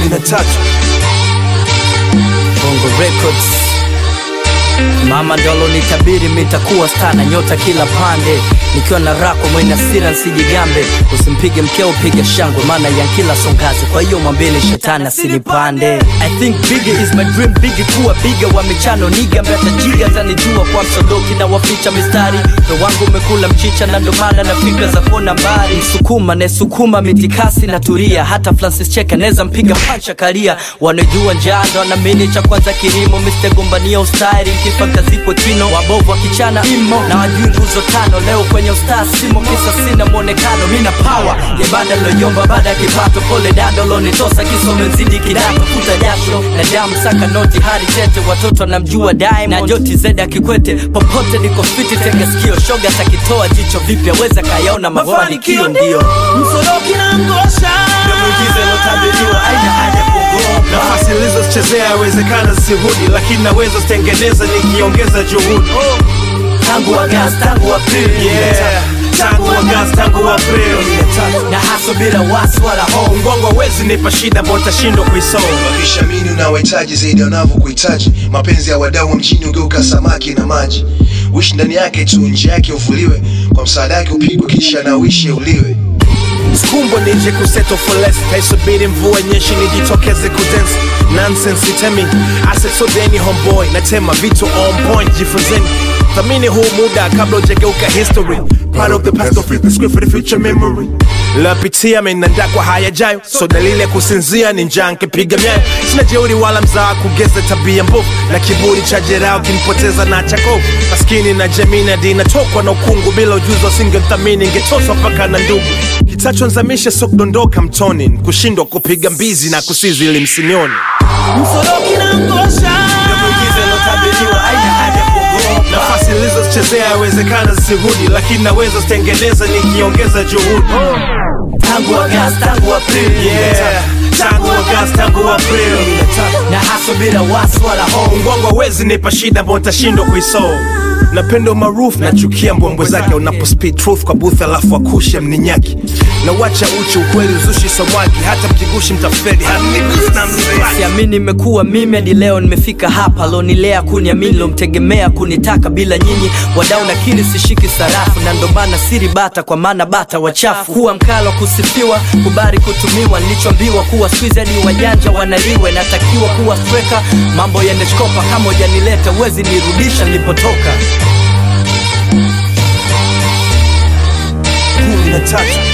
na tatu Bongo Records. Mama ndolo nitabiri mitakuwa stana nyota kila pande nikiwa na rako mwenye hasira nsijigambe usimpige mkeo piga shangwe maana ya kila songazi kwa hiyo mwambeni shetani asinipande I think bigger is my dream bigi kuwa biga wa michano niga mbeta jiga tanijua kwa msodoki na waficha mistari ndo wangu umekula mchicha na ndo maana na fikra za kona mbali msukuma nesukuma mitikasi na turia hata Francis Cheka neza mpiga pancha karia wanajua njaa ndo anamini cha kwanza kilimo Mr. gombania ustari kifa kazikwe kino wabovu wakichana imo na wajui nguzo tano leo kwenye ustaa simo kisa sina mwonekano mina power yebada loyomba baada ya kipato pole dado lonitosa kisome mzidi kidato futa jasho na damu saka noti hadi tete watoto namjua Diamond na joti zeda kikwete popote niko fiti tega sikio shoga takitoa jicho vipya weza kayaona mafanikio ndio msoroki na ngosha na muujiza ilotabiriwa aina haja kuogopa nafasi nilizochezea yawezekana zisirudi lakini naweza zitengeneza nikiongeza juhudi tangu Agosti tangu Aprili yeah. tangu Agosti tangu Aprili na haso bila wasi wala hofu mgongo hawezi nipa shida ambao utashindwa kuisoma wakishamini unawahitaji zaidi wanavyokuhitaji mapenzi ya wadau wa mjini ugeuka samaki na maji wishi ndani yake tu nje yake uvuliwe kwa msaada yake upigwe kisha na uishi uliwe skumbwa nije kuseto for less taisubiri mvua nyeshi nijitokeze kudance nonsense itemi asesodeni homeboy natema vitu on point jifunzeni thamini huu muda kabla ujageuka history part of the past don't fit the script for the future memory lapitia menanda kwa hayajayo so dalili ya kusinzia ni njaa nkipiga myayo sina jeuri wala mzaa kugeza tabia mbovu na kiburi cha jerao kinipoteza na chakovu maskini na jamii na dini natokwa na ukungu bila ujuzi wasingemthamini ingetoswa mpaka na ndugu kitachonzamisha so kudondoka mtoni kushindwa kupiga mbizi na kusizi ili msinioni msoroki na ngosha nafasi nilizochezea yawezekana zisirudi lakini naweza zitengeneza nikiongeza juhudi tangu Agosti tangu Aprili yeah. tangu Agosti tangu Aprili na haso bila wasi wala hofu mgongo hawezi nipa shida ambao nitashindwa kuisolve napenda umaarufu nachukia mbwembwe zake unapo speed truth kwa booth alafu akushe mninyaki na wacha uchi ukweli uzushi somwaki hata mkigushi mtafeli hanigusi na mnibaki siamini imekuwa mimi hadi leo nimefika hapa lonilea kuniamini lomtegemea kunitaka bila nyinyi wadau nakiri sishiki sarafu na ndo maana siri bata kwa maana bata wachafu kuwa mkalo kusifiwa kubari kutumiwa nilichoambiwa kuwa squeeze hadi wajanja wanaliwe natakiwa kuwa streka mambo yaneshkopa kama ujanileta uwezi nirudisha nilipotoka kumi na tatu